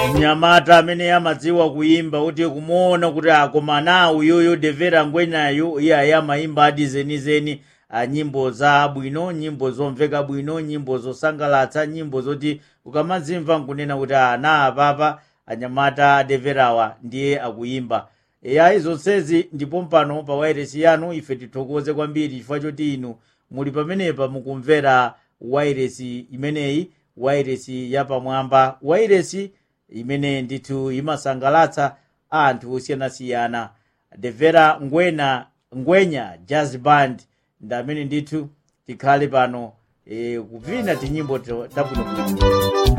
mnyamata amene amadziwa kuyimba kuti kumuona kuti akomana uyuyu devera ngwenayu iye ayi amayimba adi zenizeni a nyimbo za bwino nyimbo zomveka bwino nyimbo zosangalatsa nyimbo zoti ukamazimva nkunena kuti ana apapa anyamata adeverawa ndiye akuyimba eyayi zonsezi ndipo mpano pa wairesi yanu ife tithokoze kwambiri chifukwa choti inu muli pamenepa mukumvera wairesi imeneyi wairesi yapamwamba wairesi imene ndithu imasangalatsa anthu osiyanasiyana devera ngwena ngwenya jazz band ndi amene ndithu tikhale pano e, kupina tinyimbo tabwinobwino